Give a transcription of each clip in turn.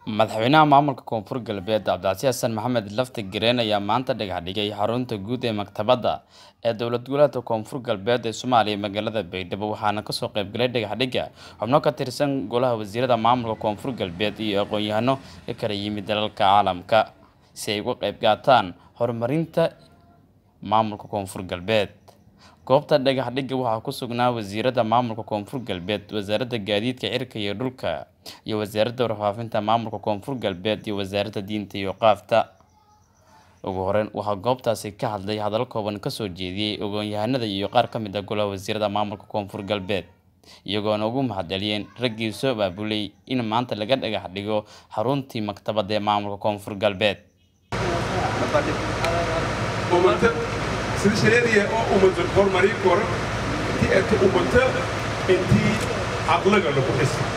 madaxweynaha maamulka koonfur galbeed cabdicasiis xasan maxamed lafti gareen ayaa maanta dhagax dhigay xarunta guud ee maktabadda ee dowlad goboleedka koonfur galbeed ee soomaaliya magaalada baydhabo waxaana kasoo qaybgalay dhagaxdhigga xubno ka tirsan golaha wasiirada maamulka koonfur galbeed iyo aqoon-yahano ka kala yimid dalalka caalamka si ay uga qayb qaataan horumarinta maamulka koonfur galbeed goobta dhagax dhigga waxaa ku sugnaa wasiirada maamulka koonfur galbeed wasaaradda gaadiidka cirka iyo dhulka iyo wasaaradda warfaafinta maamulka koonfur galbeed iyo wasaaradda diinta iyo qaafta ugu horeyn waxaa goobtaasi ka hadlay hadal kooban kasoo jeediyey ogoon-yahanada iyo qaar ka mid ah golaha wasiirada maamulka koonfur galbeed iyagoona ugu mahadceliyeen raggii soo abaabulay in maanta laga dhagax dhigo xaruntii maktabadda ee maamulka koonfur galbeed sida shareediya oo ummada horumarin karo intii eegto ummata intii caqliga lagu dhisa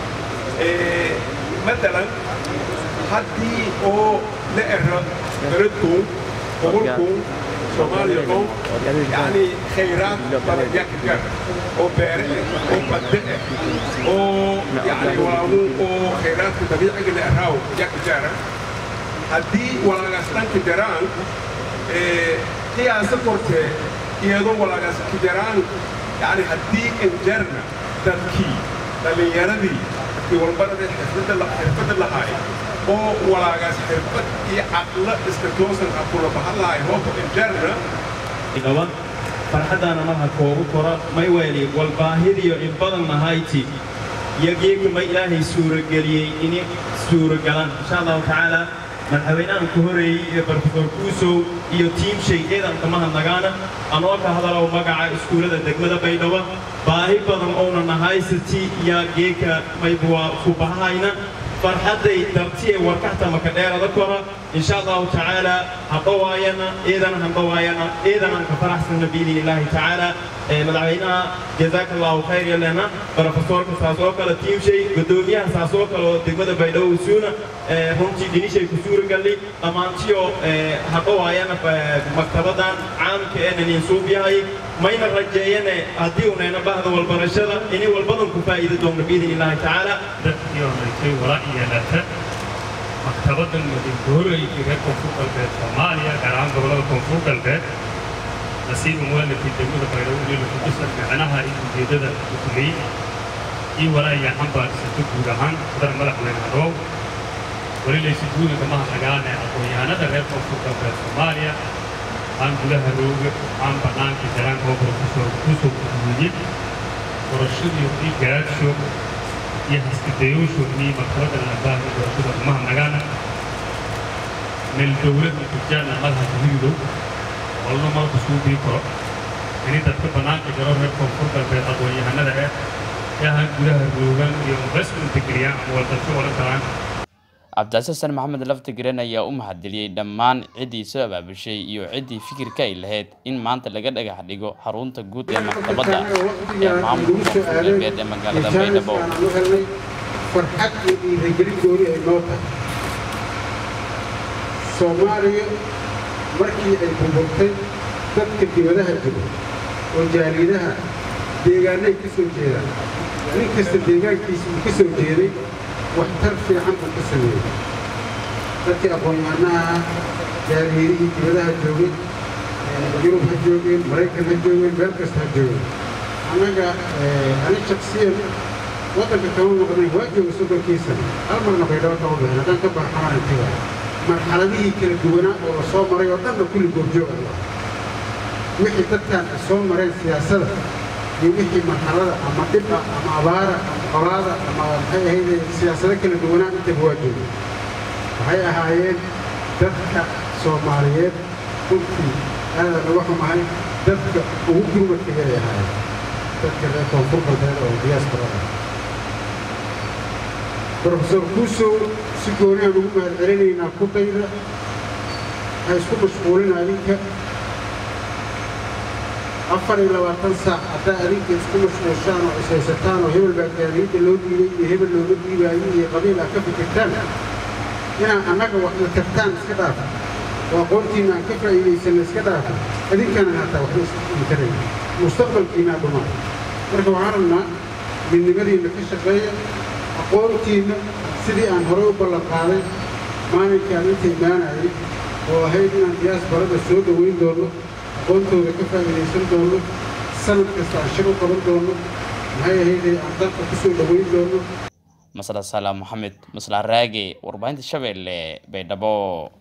matalan haddii oo la ero beradkoon gobolkoon soomaaliya oo yani khayraad badan yaa ka gaar oo beere ah oo badde ah oo yani walaamu oo khayraadka dabiiciga la eraaw yaa ka gaara haddii walaagaas dhanka jaraan qiyaasa kortee iyadoo walaagaas ka jaraan yani haddii injarna dadkii dhallinyaradii dadkii walbaradee xirfadda lahaay oo walaagaas xirfad iyo caqlo iska toosan ha kula bahan lahay hooko injarna qaba farxaddaana marha koogu kora may weeli walbaahidiyo in badan nahayti yageeka ma ilaahay suurageliyey ini suuragalan insha allahu tacaala madaxweynahan ku horeeyey ee barofesor kuusow iyo tiimshay ciidanka mahadnagaana anoo ka hadalow magaca iskuullada degmada baydhabo baahi badan ouna nahaysati yaa geeka maybuwaa ku bahahayna farxadday dartiye warkaxta maka dheerada kora insha allahu tacaala hadhowaayana ciidana handhowaayana ciidanan ka faraxsanna biidni illaahi tacaala madaxweynaha jazaaka allahu khayr yalena barofesorka saas oo kale tiimshay guddoomiyaha saas oo kale oo degmada baydhabo usuuna runtii dhinishay ku suuragalli dhammaantiyo hadhowaayana maktabadan caamka ee nanin suub yahay mayna rajeeyane haddii unayna bahda walbarashada inay walbadan ku faa'iidi doonno biidni illaahi tacaala dadkii wala yeelata maktabaddan madinka horreeyay reer koonfur galbeed soomaaliya gaar ahaan gobollada koonfur galbeed nasiiba muwalafkii degmada baydhabo iyo lafudisa micnaha iyo ujeeddada ukuley iyo walaayaa xambaarsato guud ahaan dar madaxweyne hadhoow weli laysi guudanka mahadnagaane aqoon-yahanada reer koonfur galbeed soomaaliya aan gudaha rooga aan bannaanka jaraanka oo profesor kusoo guduuye qorashadii iyo garaadso iyo haskadayoosho inii maktabadda laabaahi doorashada umahadnagaana meel dowladda tujaana madaxa guhidow walna malka suubii karo ini dadka bannaanka jaro reer koonfur galbeed aqoon-yahanada eh ee ahaan gudaha roogan iyo investment geliyaan ama waldarsho odhan karaan cabdicasiis xasan maxamed lafti gareen ayaa u mahadceliyey dhammaan ciddii soo abaabushay iyo ciddii fikirka ay lahayd in maanta laga dhagax dhigo xarunta guud ee maktabadda ee maamulka koonfur galbeed ee magaalada baydhabo farxad iyo dhiiragelin gooni ay noo tahay soomaaliya markii ay burburtay dadka dibadaha jiro oo jaaliyadaha deegaanay ka soo jeedaan nin kasta deegaankiisa uu ka soo jeeday waxtar fiican buu ka sameeyey dadkii aqoon-yahanaha jaaliyadihii dibadaha joogay yurub ha joogeen maraykan ha joogeen meel kasta ha joogeen annaga ani shaksiyan waddanka kama noqday waa jooga soddonkii sano hal marna baydhabo kama bixin haddaan ka baxamaan intiga marxaladihii kala duwanaa oo la soo maray oo dhanna kulli goobjoog ah wixii dadkan ay soo mareen siyaasadda iyo wixii marxalada ama dhib ah ama abaara ama qolaada ama maxay ahayde siyaasado kala duwanaa intaba waa jooga waxay ahaayeen dadka soomaaliyeed runtii aada laga xumahay dadka ugu gurmadka yaray ahaayeen dadka reer koonfur galbeed oo diyaasbarada brofesor kuusow si gooniaan ugu mahad celinaynaa kudayda ha isku mashquulina adinka afar iyo labaatan saac haddaa adinka isku mashquulshaan oo ishaysataan oo hebel baa gaadiidda loo dhiibay iyo hebel looga dhiibaayo iyo qabiil aad ka fikirtaan inaa annaga waxna tartaan iska dhaafa oo aqoontiinna aan ka faa'iidaysanna iska dhaafa adinkana haataa waxba isintarayn mustaqbalkiinaa dhumaa marka waxaan rabnaa midnimadiinna ka shaqeeya aqoontiinna sidii aan horey u ballan qaaday maalinkaan inta imaanayay oo ahayd inaan diyaasbarada soo dhoweyn doono aqoontooda ka faa'iidaysan doono sanad kasta aan shir u qaban doono maxay ahaydee aan dalka ku soo dhoweyn doono masla salaam maxamed masla raage warbaahinta shabeelle baydhabo